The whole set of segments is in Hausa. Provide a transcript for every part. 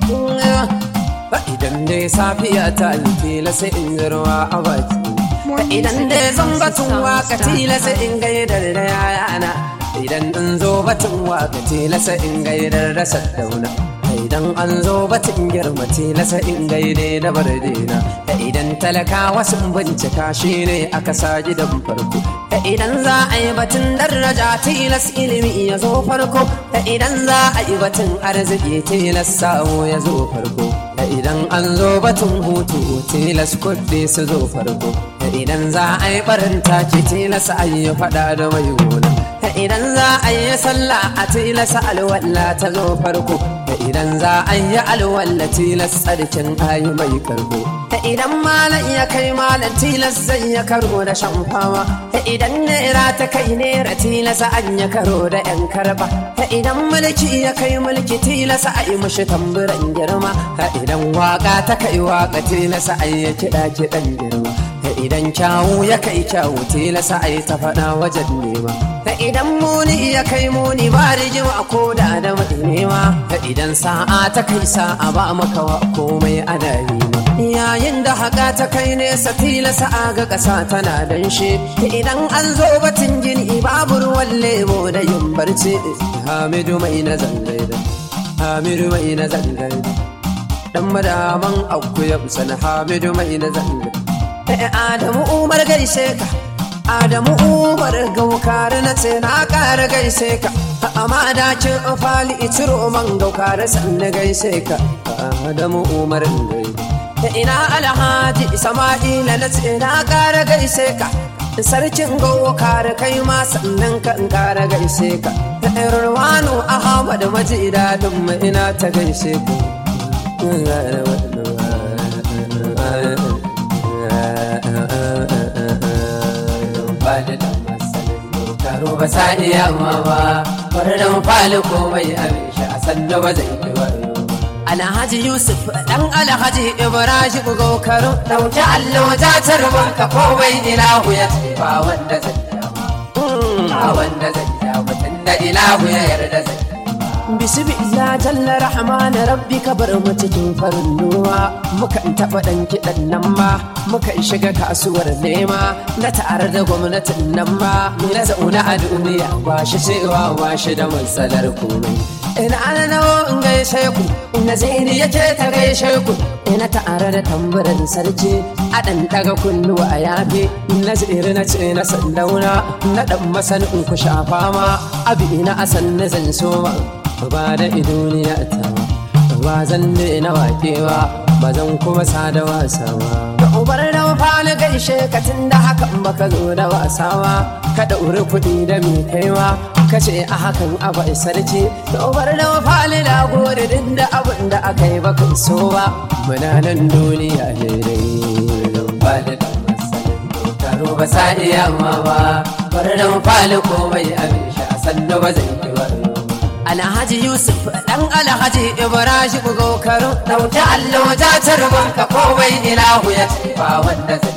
idan dai safiya ta yi tila sai in ruwa a baki idan dai zan batun waka tila sai in gaidar da yayana idan in zo batun waka tila sai in gaidar da saddauna idan an zo batun girma tila sai in gaide da bardina idan talakawa sun bincika shi ne aka sa gidan farko idan za a yi batun daraja tilas ilimi ya zo farko idan za a yi batun arziki tilas samu ya zo farko idan an zo batun hutu tilas kuɗi su zo farko idan za a yi barin taki tilas a yi faɗa da mai gona idan za a yi sallah a tilas alwala ta zo farko idan za a yi alwala tilas tsarkin ayi mai karbo idan malam ya kai malam tilas zai ya karo da shan fama idan naira ta kai naira tilas an ya karo da yan karba idan mulki ya kai mulki tilas a yi mushi tamburan girma idan waka ta kai waka tilas a yi kiɗa kiɗan girma idan kyawu ya kai kyawu tilasa a yi ta faɗa wajen nema idan muni ya kai muni ba rigima ko da da mai nema idan sa'a ta kai sa'a ba maka wa komai ana nema yayin da haka ta kai nesa tilasa a ga ƙasa tana danshe idan an zo batun gini babu ruwan lebo da yin barci hamidu mai na zangaida hamidu mai na zangaida dan madaman akuya sana hamidu mai na zangaida Adamu Umar gaishe ka Adamu Umar gaukar na ce na ƙara gaishe ka amma dakin fali itiro man gaukar sanna gaishe ka Adamu Umar gaishe ina alhaji Sama'ila na ce na ƙara gaishe ka sarkin gaukar kai ma sannan ka in ƙara gaishe ka Irwanu Ahmad maji dadin mu ina ta gaishe ka da dan masalin karo ba sa iya ma ba bari dan fali komai abin shi a sannu ba zai yi wayo Alhaji Yusuf dan Alhaji Ibrahim Gokaru dauki allo ta tarban ka komai ilahu ya ce ba wanda zai ba wanda zai ya mutum da ilahu ya yarda zai Bismillah jalla rahman rabbi ka bar mu cikin farin ruwa mukan taɓa ɗan kiɗan nan ma mukan shiga kasuwar nema na tare da gwamnatin nan ma na zauna a duniya ba shi cewa ba shi da matsalar komai ina ana nawo in gaishe ku ina zaini yake ta gaishe ku ina tare da tambarin sarki a ɗan ɗaga kunnuwa a yafe na ziri na ce na sandauna na ɗan masanin ku shafa ma abi ina asan na zan soma ba da idoniya ta ba zan na wakewa ba zan kuma sa da wasa ba da ubar da fali gaishe ka tun da hakan baka zo da wasa ba ka ɗauri kuɗi da mai kaiwa ka ce a hakan abu sarki da ubar da fali da gode duk da abin da aka yi baka so ba muna nan duniya daidai ba da dan masalin karo ba sa iya ma ba bari dan fali komai abin shi a sannu ba zai yi wayo Alhaji Yusuf dan Alhaji Ibrahim Gokaru dauki allo ta tarban ka komai ilahu ya ce ba wanda zai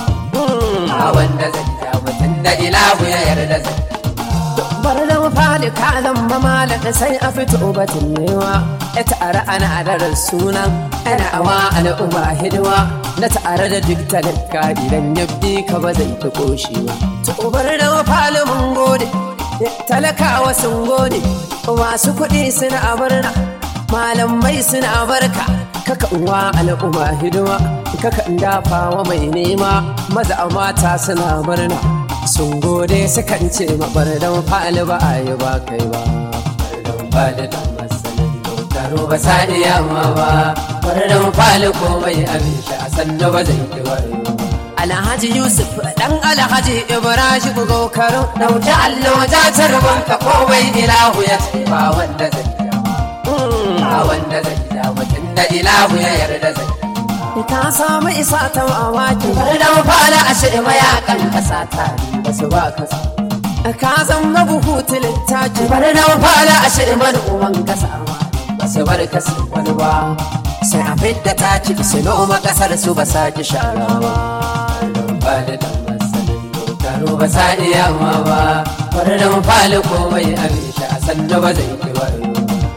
ba wanda zai ya mutum da ilahu ya yarda zai bar da fadi ka zama malaka sai a fito batun newa ya tare ana da sunan ana awa al'umma hidima na tare da duk talaka idan ya bi ka ba zai ta koshi ba to bar da fali mun gode talakawa sun gode masu kuɗi suna barna malamai suna barka kaka uwa al'umma hidima kaka dafa wa mai nema maza mata suna murna sun gode sukan ce mabar dan fali ba a yi ba kai ba ba da dan masalin karo ba sa iya ma ba bari dan fali komai abin shi a sannu ba zai yi wayo Alhaji Yusuf dan Alhaji Ibrahim Gokaru dauki allo ta tarban ka komai ilahu ya ce ba wanda zai ba wanda zai ya mutum da ilahu ya yarda zai ka samu isa ta mamaki bari dan fali a shi mayakan kasa ta ba su ba kasa ka zama buhu littafi bari dan fali a shi uwan kasa ba su bar kasa wani ba sai a fidda taki su noma kasar su ba sa ki shara ba ba da dan masalin karo ba sa iya ma ba bari dan fali komai abin shi a sannu ba zai yi wayo Alhaji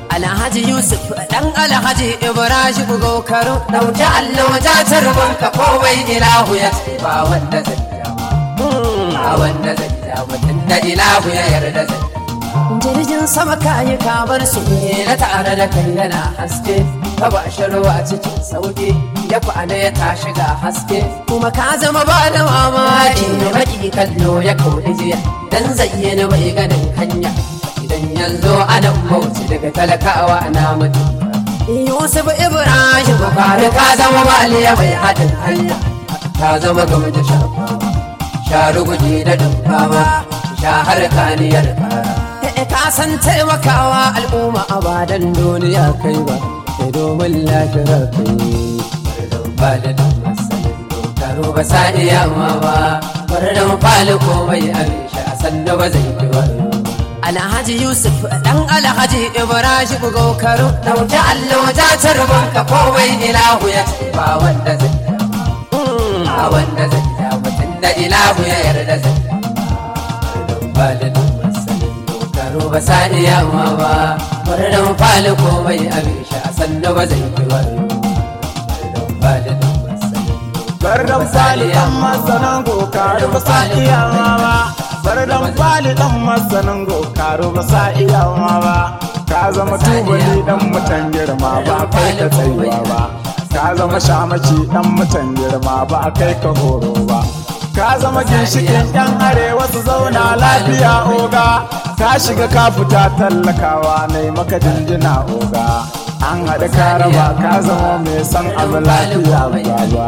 Alhaji Yusuf dan Alhaji Ibrahim Gokaro Dauki allo ja tarbon ka kowai ilahu ya ce ba wanda zai dama ba wanda zai dama tunda ilahu ya yarda zai jirgin sama kayi kamar su ne na tare da kai yana haske ka ba shi ruwa cikin sauki ya kwana ya tashi ga haske kuma ka zama ba da mamaki da baki kallo ya kauri jiya dan zayyana bai ganin hanya idan yanzu ana bauchi daga talakawa na mutum Yusuf Ibrahim Bukari ka zama maliya mai haɗin hanya ka zama game da shafa sharu guji da dumfawa sha har kaniyar kara ka san taimakawa al'umma a badan duniya kai ba sai domin lafiyar kai ba da dan masanin dokaro ba sa iya ma ba bar dan fali komai abin sha sannu ba zai fi wani Alhaji Yusuf dan Alhaji Ibrahim Gokaro Dauki allo ja tarbon ka kowai ilahu ya ce ba wanda zai dama ba wanda zai dama tunda ilahu ya yarda zai ba da dan masanin dokaro ba sa iya ma ba bar dan fali komai abin sha sannu ba zai fi wani ba da dan masanin Bardan fali dan masanan gokaru ba sa iyawa ba. Bardan fali dan masanan gokaru ba sa iyawa ba. Ka zama tubali dan mutan girma ba kai ka tsayuwa ba. Ka zama shamaci dan mutan girma ba kai ka horo ba. Ka zama ginshikin yan arewa su zauna lafiya oga. Ka shiga ka fita tallakawa ne maka jinjina oga. An haɗa ka raba ka zama mai san abu lafiya ba ba.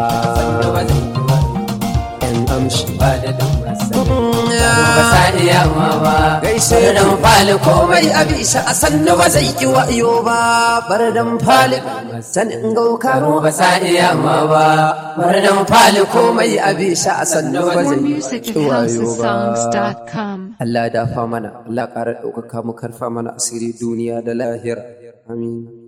yan amshi ba da dan masanin ba sa iya ma ba gaishe bar dan fali komai a bisa a sannu ba zai ki wayo ba bar dan fali sanin gaukaro ba sa iya ma ba bar dan fali komai a bisa a sannu ba More zai music ki at wayo ba houseofsongs.com. Allah dafa mana Allah ƙara ɗaukaka mu karfa mana asiri duniya da lahira amin